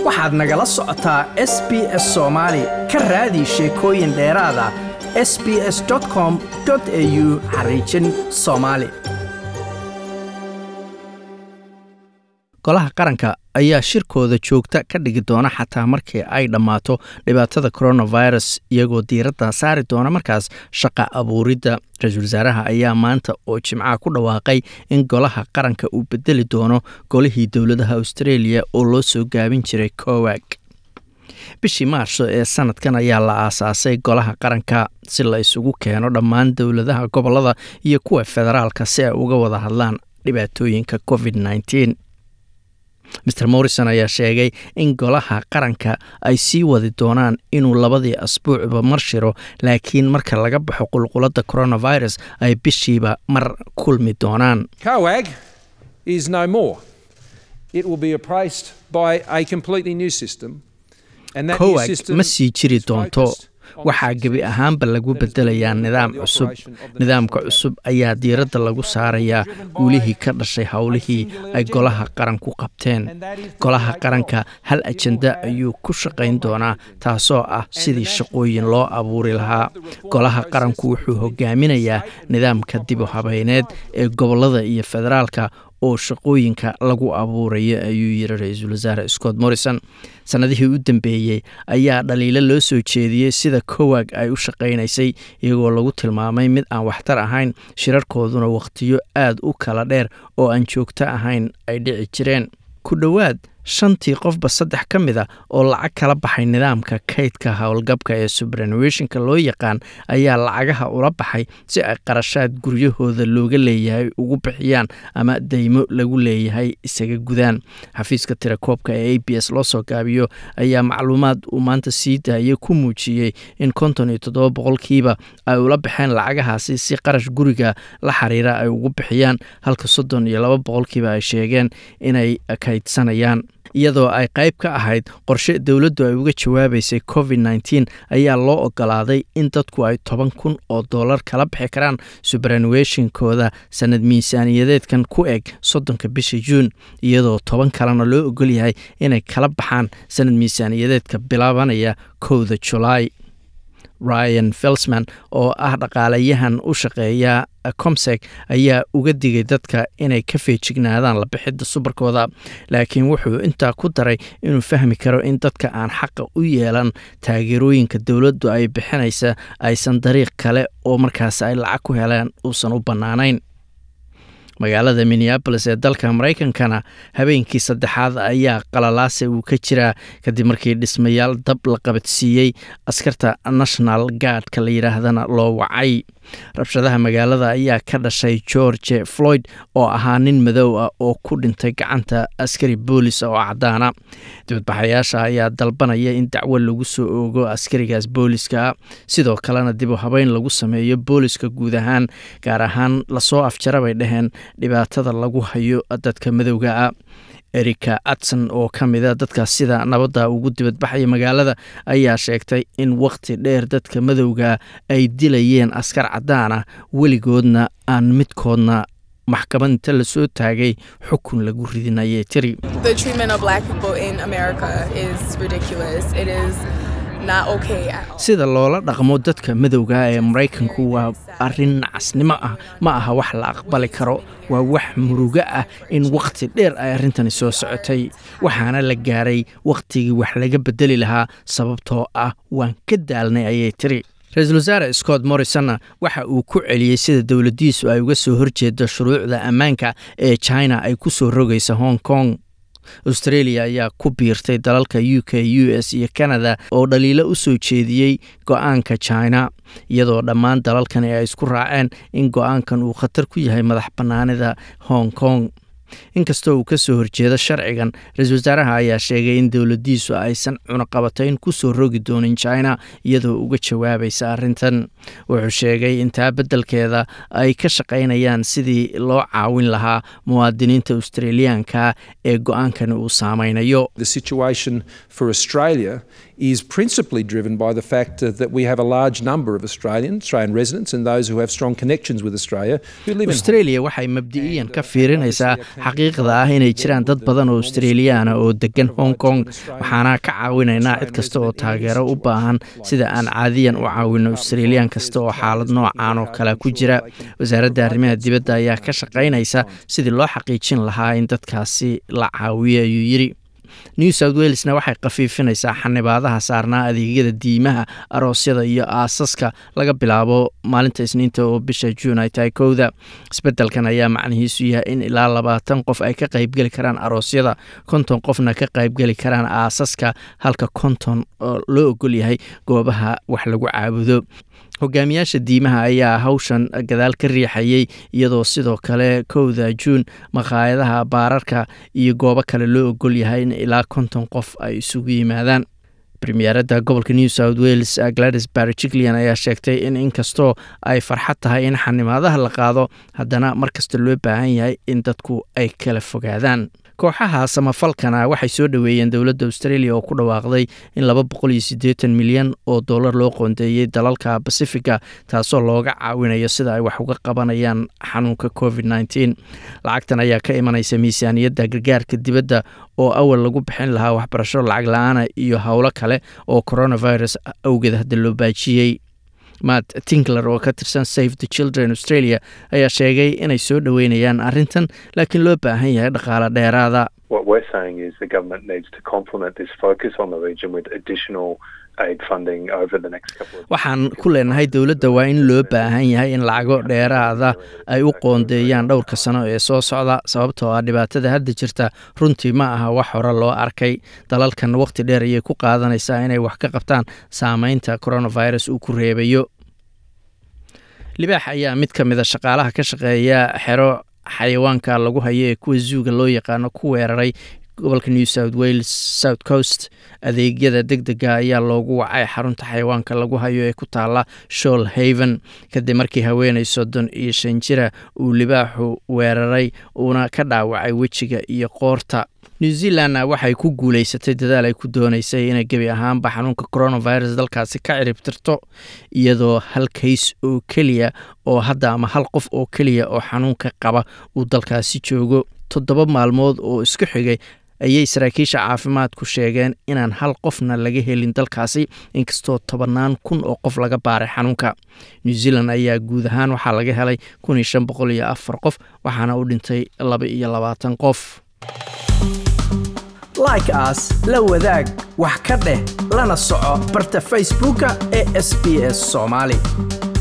waxaad nagala socotaa s b s soomaali ka raadi sheekooyin dheeraada s b s com au xariijin soomaali golaha qaranka ayaa shirkooda joogta ka dhigi doona xataa markii ay dhammaato dhibaatada coronavirus iyagoo diiradda saari doona markaas shaqa abuuridda ra-iisul wasaaraha ayaa maanta oo jimcaha ku dhawaaqay in golaha qaranka uu bedeli doono golihii dowladaha australia oo loo soo gaabin jiray cowag bishii maarso ee sanadkan ayaa la aasaasay golaha qaranka si la isugu keeno dhammaan dowladaha gobolada iyo kuwa federaalka si ay uga wada hadlaan dhibaatooyinka covid nteen maer morrison ayaa sheegay in golaha qaranka ay sii wadi doonaan inuu labadii asbuucba mar shiro laakiin marka laga baxo qulqulada coronavirus ay bishiiba mar kulmi doonaan COAG is no more. It will be replaced by a completely new system. And that new cowag system ma sii jiri is doonto focused on waxaa the gebi success ahaanba lagu that has been bedelayaa delivered nidaam by the cusub operation of the nidaamka national cusub ayaa diiradda lagu saarayaa guulihii ka dhashay howlihii ay golaha qaranku qabteen golaha qaranka hal ajenda ayuu ku shaqayn doonaa taasoo ah sidii shaqooyin loo abuuri lahaa golaha qaranku wuxuu hogaaminayaa nidaamka dib u habayneed ee gobolada iyo federaalka oo shaqooyinka lagu abuuraya ayuu yiri ra-iisul wasaare scott morrison sannadihii u dambeeyey ayaa dhaliilo loo soo jeediyey sida cowag ay u shaqaynaysay iyagoo lagu tilmaamay mid aan waxtar ahayn shirarkooduna wakhtiyo aad u kala dheer oo aan joogto ahayn ay dhici jireen ku dhowaad shantii qofba saddex ka mid a oo lacag kala baxay nidaamka kaydka howlgabka ee subranuationka loo yaqaan ayaa lacagaha ula baxay si ay qarashaad guryahooda looga leeyahay ugu bixiyaan ama deymo lagu leeyahay isaga gudaan xafiiska tirakoobka ee a b s loo soo gaabiyo ayaa macluumaad uu maanta sii daayay ku muujiyey in konton iyo toddoba boqolkiiba ay ula baxeen lacagahaasi si qarash guriga la xiriira ay ugu bixiyaan halka soddon iyo laba boqolkiiba ay sheegeen inay kaydsanayaan iyadoo ay qayb ka ahayd qorshe dowladdu ay uga jawaabaysay covid nteen ayaa loo ogolaaday in dadku ay toban kun oo dollar kala bixi karaan subranuationkooda sanad miisaaniyadeedkan ku eg soddonka bisha juun iyadoo toban kalena loo ogol yahay inay kala baxaan sanad miisaaniyadeedka bilaabanaya kowda julaay ryan felsman oo ah dhaqaalayahan u shaqeeya comsec ayaa uga digay dadka inay ka feejignaadaan la bixidda subarkooda laakiin wuxuu intaa ku daray inuu fahmi karo in dadka aan xaqa u yeelan taageerooyinka dowladdu ay bixinaysa aysan dariiq kale oo markaas ay lacag ku heleen uusan u bannaanayn magaalada minneabolis ee dalka maraykankana habeenkii saddexaad ayaa qalalaase uu ka jiraa kadib markii dhismayaal dab la qabadsiiyey askarta national guardka la yidhaahdana loo wacay rabshadaha magaalada ayaa ka dhashay george floyd oo ahaa nin madow ah oo ku dhintay gacanta askari boolis oo caddaana dibadbaxayaasha ayaa dalbanaya in dacwo lagu soo oogo askarigaas booliska sidoo kalena dib u habeyn lagu sameeyo booliska guud ahaan gaar ahaan lasoo afjara bay dhaheen dhibaatada lagu hayo dadka madowga ah erika adson oo ka mida dadka sida nabadda ugu dibadbaxaya magaalada ayaa sheegtay in wakhti dheer dadka madowga ay dilayeen askar caddaan ah weligoodna aan midkoodna maxkamad inta lasoo taagay xukun lagu ridin ayay tiri The treatment of black people in America is ridiculous. It is not okay at all. sida loola dhaqmo dadka madowga ee maraykanku waa arrin nacasnimo ah ma aha wax la aqbali karo waa wax murugo ah in wakhti dheer ay arrintani soo socotay waxaana la gaaray wakhtigii wax laga bedeli lahaa sababtoo ah waan ka daalnay ayay tiri ra-iisul wasaare scott morrisonna waxa uu ku celiyey sida dowladdiisu ay uga soo horjeedo shuruucda ammaanka ee china ay ku soo rogaysa hong kong australia ayaa ku biirtay dalalka u k u s iyo canada oo dhaliilo u soo jeediyey go-aanka china iyadoo dhammaan dalalkani ay isku raaceen in go-aankan uu khatar ku yahay madax bannaanida hong kong inkastoo uu ka soo horjeedo sharcigan ra-iisul wasaaraha ayaa sheegay in dowladdiisu aysan cunaqabatayn ku soo rogi doonin china iyadoo uga jawaabaysa arrintan wuxuu sheegay in taa beddelkeeda ay ka shaqaynayaan sidii loo caawin lahaa muwaadiniinta australiyaanka ee go-aankani uu saameynayo The situation for Australia is principally driven by the fact uh, that we have a large number of Australian, Australian residents and those who have strong connections with Australia who live in australia waxay mabdi'iyan ka fiirinaysaa xaqiiqda ah inay jiraan dad badan oo australiyaana oo degan hong kong waxaana ka caawinaynaa cid kasta oo taageero u baahan sida aan caadiyan u caawino australiyan kasta oo xaalad noocaan oo kale ku jira wasaaradda arrimaha dibadda ayaa ka shaqaynaysa sidii loo xaqiijin lahaa in dadkaasi la caawiyo ayuu yidhi new south welesna waxay khafiifinaysaa xanibaadaha saarnaa adeegyada diimaha aroosyada iyo aasaska laga bilaabo maalinta isniinta oo bisha juun ay tahay kowda isbedelkan ayaa macnihiisu yahay in ilaa labaatan qof ay ka qaybgeli karaan aroosyada konton qofna ka qaybgeli karaan aasaska halka konton oo loo ogol yahay goobaha wax lagu caabudo hogaamiyaasha diimaha ayaa hawshan gadaal ka riixayay iyadoo sidoo kale kowda juun maqaayadaha baararka iyo goobo kale loo ogol yahay in ilaa konton qof ay isugu yimaadaan premiyeeradda gobolka new south wales gladys barjiglian ayaa sheegtay in inkastoo ay farxad tahay in xanimaadaha la qaado haddana markasta loo baahan yahay in dadku ay kala fogaadaan kooxaha samafalkana waxay soo dhoweeyeen dowladda australia oo ku dhawaaqday in laba boqol iyo siddeetan milyan oo dollar loo qoondeeyey dalalka bacifica taasoo looga caawinayo sida ay wax uga qabanayaan xanuunka covid nneteen lacagtan ayaa ka imanaysa miisaaniyadda gargaarka dibadda oo awal lagu bixin lahaa waxbarasho lacag la-aana iyo howlo kale oo coronavirus awgeed hadda loo baajiyey matt tinkler oo ka tirsan save the children australia ayaa sheegay inay soo dhoweynayaan arrintan laakiin loo baahan yahay dhaqaale dheeraada What we're saying is the government needs to complement this focus on the region with additional aid funding over the next couple of waxaan ku leenahay dowladda waa in loo baahan yahay in lacago dheeraada ay u qoondeeyaan dhowrka sano ee soo socda sababtoo ah dhibaatada hadda jirta runtii ma aha wax hore loo arkay dalalkan waqti dheer ayay ku qaadanaysaa inay wax ka qabtaan saameynta coronavirus uu ku reebayo libaax ayaa mid ka mid a shaqaalaha ka shaqeeya xero xayawaanka lagu hayo ee kuwa zuuga loo yaqaano ku weeraray gobolka new south wales south coast adeegyada deg dega ayaa loogu wacay xarunta xayawaanka lagu hayo ee ku taala shool haven kadib markii haweeney soddon iyo shan jira uu libaaxu weeraray uuna ka dhaawacay wejiga iyo qoorta new zealandna waxay ku guuleysatay dadaal ay ku dooneysay inay gebi ahaanba xanuunka coronavirus dalkaasi ka ciribtirto iyadoo hal kays oo keliya oo hadda ama hal qof oo keliya oo xanuunka qaba uu dalkaasi joogo toddoba maalmood oo isku xigay ayay saraakiisha caafimaadku sheegeen inaan hal qofna laga helin dalkaasi inkastoo tobannaan kun oo qof laga baaray xanuunka new zealand ayaa guud ahaan waxaa laga helay kun iyo shan boqol iyo afar qof waxaana u dhintay laba iyo labaatan qof like as la wadaag wax ka dheh lana soco barta facebooka ee sb s soomaali